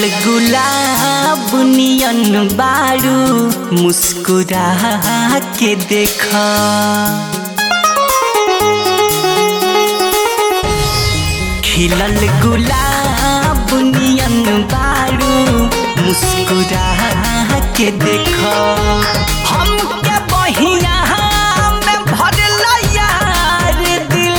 खिलल गुलाब नियन बारू मुस्कुरा के देखा खिलल गुलाब नियन बारू मुस्कुरा के देखा हम के बहिया में भरल यार दिल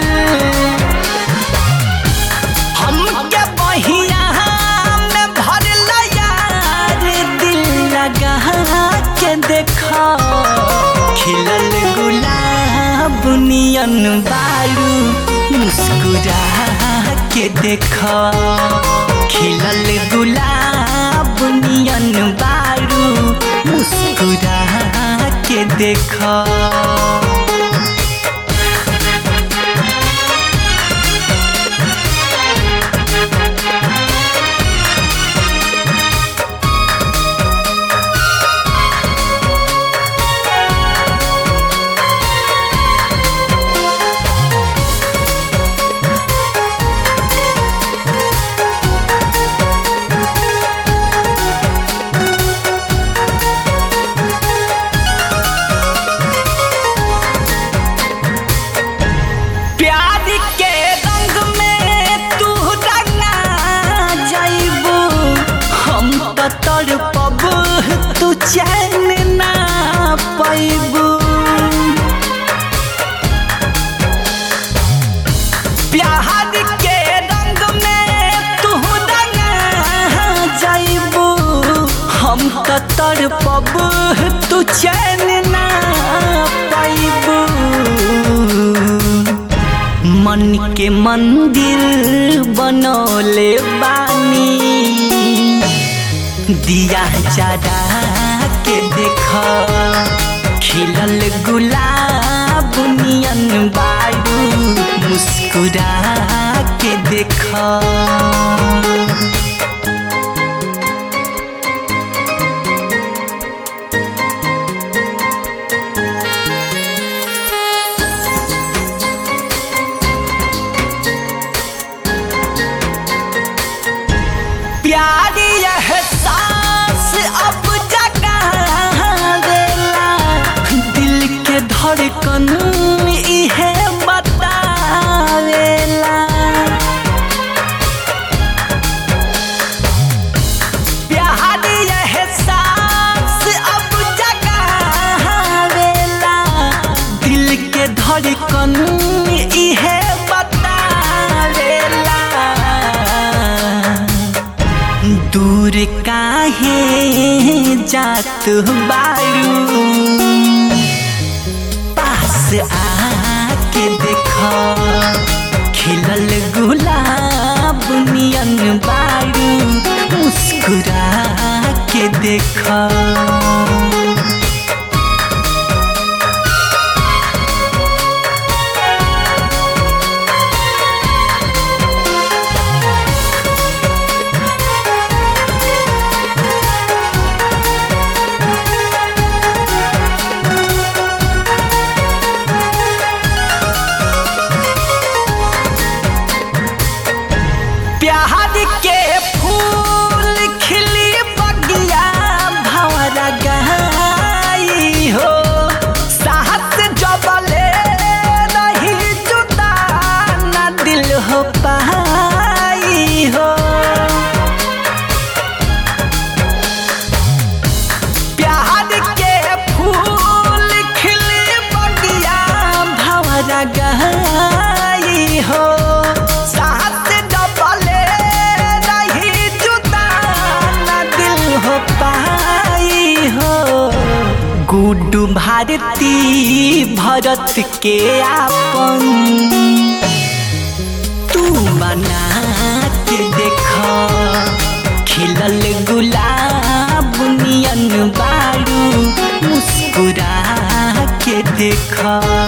हम के बहिया में भरल यार दिल लगा के देखा खिलल गुलाब नियन बारू मुस्कुरा के देखा खिलल गुलाब नियन बारू मुस्कुरा के देखा प्यार के रंग में तू रंगा जाइबू हम तो तड़पब तू चैन ना पैबू प्यार के रंग में तू रंगा जाइबू हम तो तड़पब तू चैन ना पैबू मन के मंदिर बनौले बानी दिया जरा के देख खिलल गुलाब नियन बारू मुस्कुरा के देख प्यार एहसास अब जगा देला दिल के धड़कन इहे बतावेला प्यार एहसास अब जगावेला दिल के धड़कन इहे बतावेला दूर काहे जात बारू पास आके देख खिलल गुलाब नियन बारू मुस्कुरा के देख प्यार के फूल खिली बगिया भंवरा गई हो साहस जबले नहीं जुदा न दिल हो पाई हो प्यार के फूल खिली बगिया भंवरा गई हो साथ डबले नहीं जुदा न दिल हो पाई हो गुड्डू भारती भरत के आपन तू बना के देख खिलल गुलाब नियन बारू मुस्कुरा के देख